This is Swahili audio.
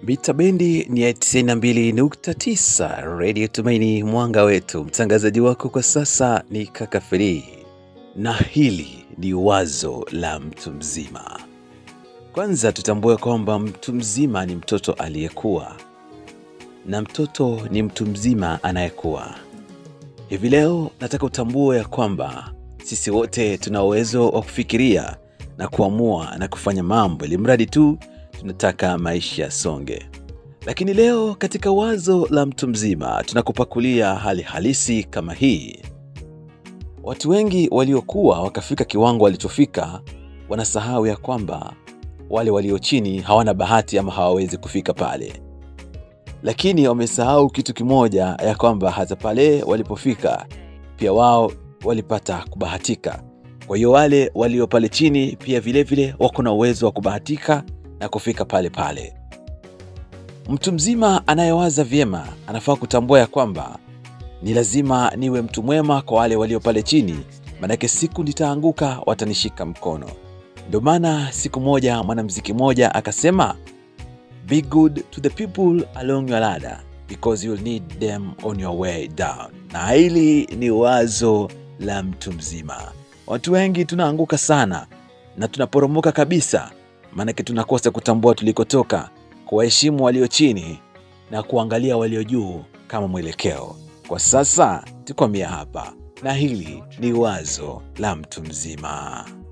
Mita bendi ni ya 92.9 Radio Tumaini, mwanga wetu. Mtangazaji wako kwa sasa ni Kaka Free, na hili ni wazo la mtu mzima. Kwanza tutambue kwamba mtu mzima ni mtoto aliyekuwa na mtoto ni mtu mzima anayekuwa. Hivi leo nataka utambue ya kwamba sisi wote tuna uwezo wa kufikiria na kuamua na kufanya mambo, ili mradi tu tunataka maisha yasonge. Lakini leo katika wazo la mtu mzima tunakupakulia hali halisi kama hii. Watu wengi waliokuwa wakafika kiwango walichofika wanasahau ya kwamba wale walio chini hawana bahati ama hawawezi kufika pale, lakini wamesahau kitu kimoja, ya kwamba hata pale walipofika pia wao walipata kubahatika. Kwa hiyo wale walio pale chini pia vilevile wako na uwezo wa kubahatika na kufika pale pale. Mtu mzima anayewaza vyema anafaa kutambua ya kwamba ni lazima niwe mtu mwema kwa wale walio pale chini, manake siku nitaanguka watanishika mkono. Ndio maana siku moja mwanamuziki mmoja akasema, be good to the people along your ladder because you'll need them on your way down. Na hili ni wazo la mtu mzima. Watu wengi tunaanguka sana na tunaporomoka kabisa, maanake tunakosa kutambua tulikotoka, kuwaheshimu walio chini na kuangalia walio juu kama mwelekeo. Kwa sasa tukomea hapa, na hili ni wazo la mtu mzima.